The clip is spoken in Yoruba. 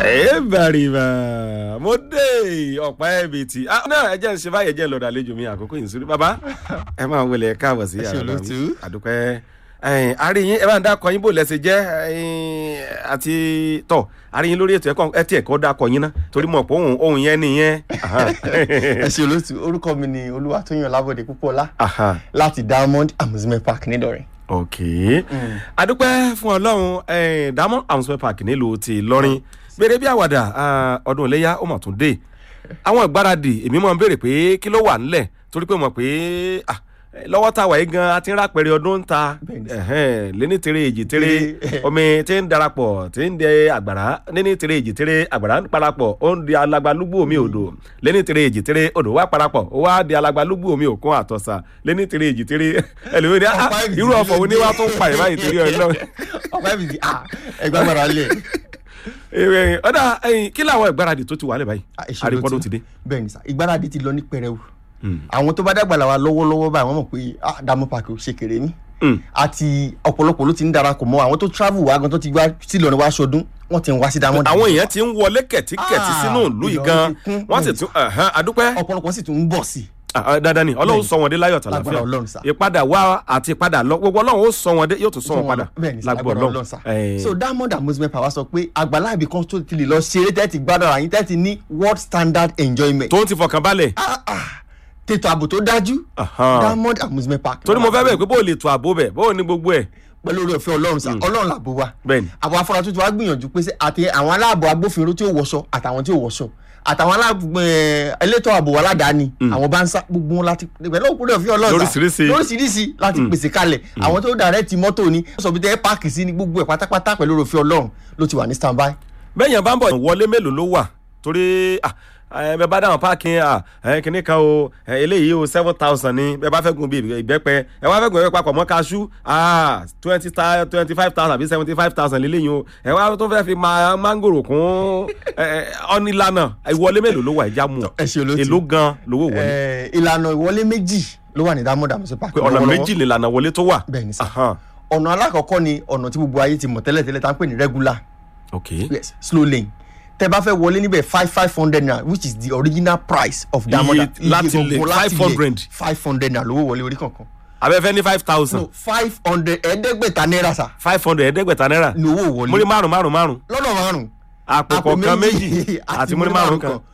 ẹ bẹ̀rẹ̀ bẹ̀ mo dé ọ̀pá ẹ̀bì tí náà ẹ jẹ́ ń ṣe báyìí ẹ jẹ́ ń lọ́dọ̀ àlejò mi àkókò yìí sórí bàbá ẹ máa wọlé ẹ káàbọ̀ sí Ẹ ṣé yàrá mi olóòtú. àdúpẹ́ àríyìn ẹ bá ń dákọ yín bò lẹ́sẹ̀ jẹ́ ẹ̀yin, àti tọ̀ àríyìn lórí ètò ẹ̀kọ́ ẹ tiẹ̀ kọ́ dákọ yín ná torí mọ̀ pé ohun ohun yẹn nìyẹn. Aha. ẹ ṣe olóòtú orúkọ mi ni olúwatóyìn ọlábọ̀dé púpọ̀lá Aha. láti diamond amusement park nídọ̀rẹ́. ok adúpẹ́ fún ọlọ́run eh, diamond amusement park nílùú ti lọ́rin béèrè bí àwàdà ah, ọdún iléyà ó mà tún dé àwọn ìgbáradì èmi máa ń béèrè pé kí ló wà nílẹ̀ torí pé mo mọ̀ pé ah, eh, lọ́wọ́ tá a wà yìí gan a ti ń rápẹ̀rẹ̀ ọdún ń ta Bẹ́ẹ̀ni sà. ẹ̀hẹ́n, léní tere èjì tere Tere. omi tí ń darapọ̀ tí ń dẹ àgbàrá léní tere èjì tere àgbàrá ń parapọ̀ ó ń di alagbalúgbú omi odò léní tere èjì tere odò wá parapọ̀ ó wá di alagbalúgbú omi òkun àtọ̀sà léní tere èjì tere ẹlòmíràn ní ah, Ọ̀pá ìbìtì irú ọ̀fọ̀ wo ni wàá tún pa ìbáyìí torí ọlọ́run ọ̀pá ìbìtì ah ẹgbẹ́ agbára lẹ̀. Ẹ, ọ̀dà ẹ̀yìn kí làwọn ìgbáradì tó ti wà lẹ́ báyìí Ah, ẹ ṣé àrípọ́dún olóòtú. ti dé. bẹ́ẹ̀ ni sà ìgbáradì ti lọ ní pẹrẹwu àwọn tó bá dàgbà làwa lọ́wọ́lọ́wọ́ báyìí wọ́n mọ̀ pé ah diamond park ò ṣe kéré ní. Mm. àti ọ̀pọ̀lọpọ̀ ló ti ń darapọ̀ mọ́ àwọn tó travel wá gan tó ti wá sí Ìlọrin wá ṣọdún wọ́n ti ń wá sí diamond. àwọn èèyàn ti ń wọlé kẹ̀tíkẹ̀tí Ah, sínú ìlú yìí Ìlọrin gan ti kún. wọ́n sì Bẹ́ẹ̀ni tún ẹ̀hán, adúpẹ́ ọ̀pọ̀lọpọ̀ sì tún ń bọ̀ sí i. Ah, ah, dandan ni ọlọ́run Bẹ́ẹ̀ni. sọ wọn dé láyọ̀ Lágbára tàlàfíà Ọlọ́run sà. ìpadà wá àti ìpadà lọ gbogbo ọlọ́run ó sọ wọn dé yóò tún sọ wọn padà bẹ́ẹ̀ ni sà, lágbára lágbára ọlọ́run Ọlọ́run sà. Eh, so diamond amusement park wá sọ pé àgbàlá ibì kan tó ti lè lọ ṣeré tẹ́tì gbádùn ara yín tẹ́tì ní world standard enjoyment. tó ń ti fọkàn balẹ̀ Ah, ah, tètò ààbò tó dájú Ahán. diamond amusement park. torí mo fẹ́ bẹ̀ pé bó o lè tó àbó bẹ̀ bó o ní gbogbo ẹ̀ pẹ̀lú orí ọ̀fẹ́ ọlọ́run sá ọlọ́run làbò wa bẹ́ẹ̀ni àwọn afárá tuntun wa gbìyànjú pé ṣé àti àwọn aláàbò agbófinró tí ó wọṣọ àtàwọn tí ó wọṣọ àtàwọn aláàbò ẹ, elétò ààbò aládàáni àwọn bá ń sá gbogbo wọn láti pẹ̀lú òkúrò ọ̀fẹ́ ọlọ́run sá Lóríṣiríṣi. lóríṣiríṣi láti pèsè kalẹ̀ àwọn tó dàrẹ́tì mọ́tò ni sọ̀bí tẹ́ páàkì sí ni gbogbo ẹ̀ pátápátá pẹ̀lú orí ọ̀fẹ́ ọlọ́run ló ti wà ní standby. bẹ́ẹ̀yàn bá ń bọ̀ wọlé mélòó ló wà torí ah, ẹ bẹ bá dáhùn páàkì ẹ kìnnì kan o ẹ, eléyìí o seven thousand ni bẹ bá fẹ́ gun bí ìbẹ́pẹ ẹ wá fẹ́ gun ìbẹ́pẹ papọ̀ mọ́ kaṣú twenty twenty five thousand àbí seventy five thousand lélẹ́yìn o ẹ wá tó fẹ́ fi máa mángòrò kún ẹ, ẹ, ọ́nìlànà ìwọlé mélòó ló wà ẹja mú ọ ẹ ṣe olóòtú. èló gan lówó wọlé Ẹ, ìlànà ìwọlé méjì ló wà ní diamond amusement park pé ọ̀nà lọ́wọ́lọ́wọ́. méjì lè lànà wọlé tó wà. bẹ́ẹ̀ ni sá Ahán. ọ̀nà alákọ̀ọ́kọ́ ni ọ̀nà tí gbogbo ayé ti mọ̀ tẹ́lẹ̀tẹ́lẹ̀ tá à ń pè ní regular ok yes slow lane tẹ bá fẹ́ wọlé níbẹ̀ five five hundred naira which is the original price of diamond Iye láti lè, 500. five hundred naira lówó wọlé orí kankan abẹ́fẹ́ ní five thousand no five hundred ẹ̀ẹ́dẹ́gbẹ̀ta náírà sà five hundred ẹ̀ẹ́dẹ́gbẹ̀ta náírà ní owó wọlé múrí márùn márùn márùn lọ́nà márùn àpò kọ̀ọ̀kan méjì àti múrí márùn kan